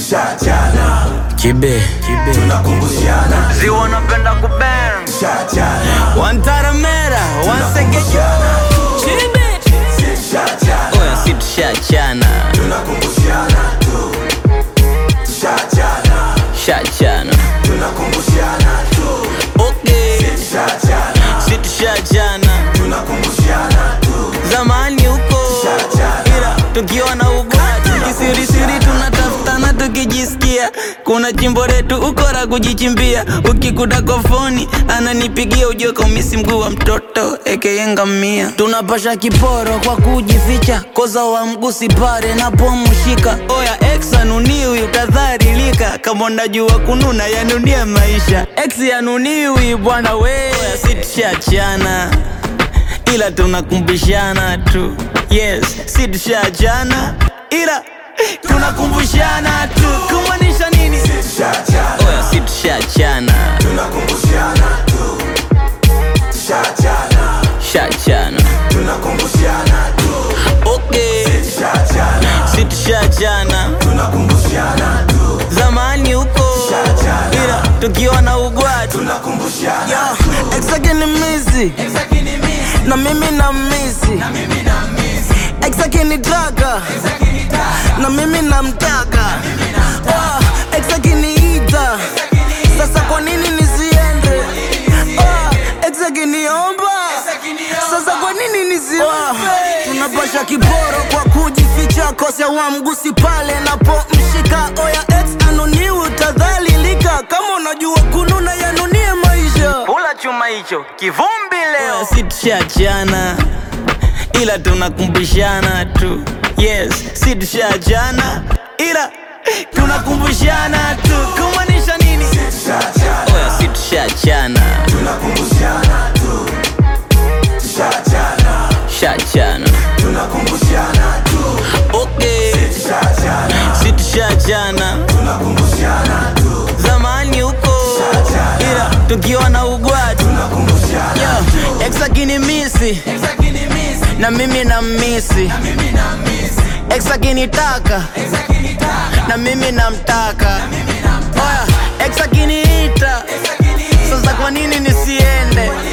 tushachana Kibe, kibe. tunakumbushana Ziwa napenda kubang. tushachana Wantaramera, wansegeja. Kibe. tushachana Oya si tushachana. tunakumbushana tu tushachana Shachana. tunakumbushana tu Okay. tushachana Si tushachana. tunakumbushana tu Zamani huko. Tushachana. Ila tukiwa na ugwati kisirisiri tunatafutana tukijisikia kuna chimbo letu ukora kujichimbia ukikuta kofoni ananipigia ujue kaumisi mguu wa mtoto ekeyengamia tunapasha kiporo kwa kujificha koza wa mgusi pare napomshika oya ex anuniwi utadharilika kama unajua kununa yanunia maisha ex yanuniwi bwana we oya si tushachana ila tunakumbushana tu yes si tushachana ila tunakumbushana tu kumaanisha nini tushachana oya si tushachana tunakumbushana tu tushachana shachana tunakumbushana tu okay tushachana si tushachana tunakumbushana tu zamani huko Tushachana. ila tukiwa na ugwatu tunakumbushana exakini misi na mimi na misi exakini taka na mimi namtaka Ah, ex akiniita sasa kwa nini nisiende Ah, ex akiniomba sasa kwa nini nisiombe tunapasha kiboro kwa kujificha kose wa mgusi pale napomshika oya ex anuniwi utadhalilika kama unajua kununa yanunie maisha pula chuma hicho kivumbi leo si tushachana ila tunakumbushana tu yes si tushachana ila tunakumbushana tu kumaanisha nini tushachana oya si tushachana tunakumbushana tu tushachana shachana tunakumbushana tu okay tushachana si tushachana tunakumbushana tu zamani huko ila tukiwa na ugwatu tunakumbushana Yo, ex akinimisi na mimi na misi ex akinitaka na mimi namtaka oya ex akiniita sasa kwa nini nisiende